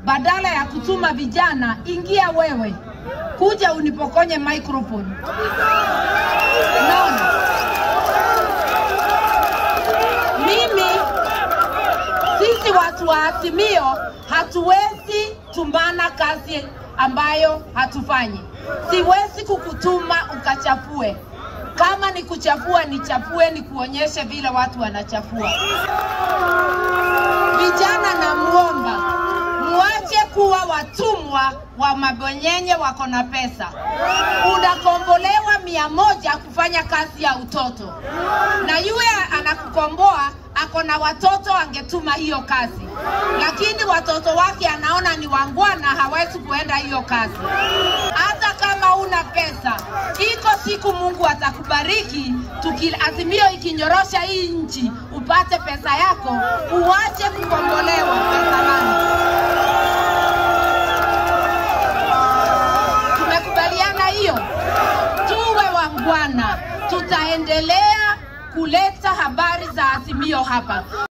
badala ya kutuma vijana, ingia wewe, kuja unipokonye microphone. Unaona, mimi sisi watu wa Azimio hatuwezi tumbana kazi ambayo hatufanyi. Siwezi kukutuma ukachafue. Kama ni kuchafua, nichafue, nikuonyeshe vile watu wanachafua. Vijana namuomba muache kuwa watumwa wa mabonyenye wako na pesa. Unakombolewa mia moja kufanya kazi ya utoto, na yule anakukomboa ako na watoto, angetuma hiyo kazi, lakini watoto wake anaona ni wangwana, hawezi kuenda hiyo kazi. Hata kama una pesa, iko siku Mungu atakubariki. Tuki, Azimio ikinyorosha hii nchi, upate pesa yako, uache kukombolewa pesa langu. Tumekubaliana hiyo? Tuwe wangwana, tutaendelea kuleta habari za Azimio hapa.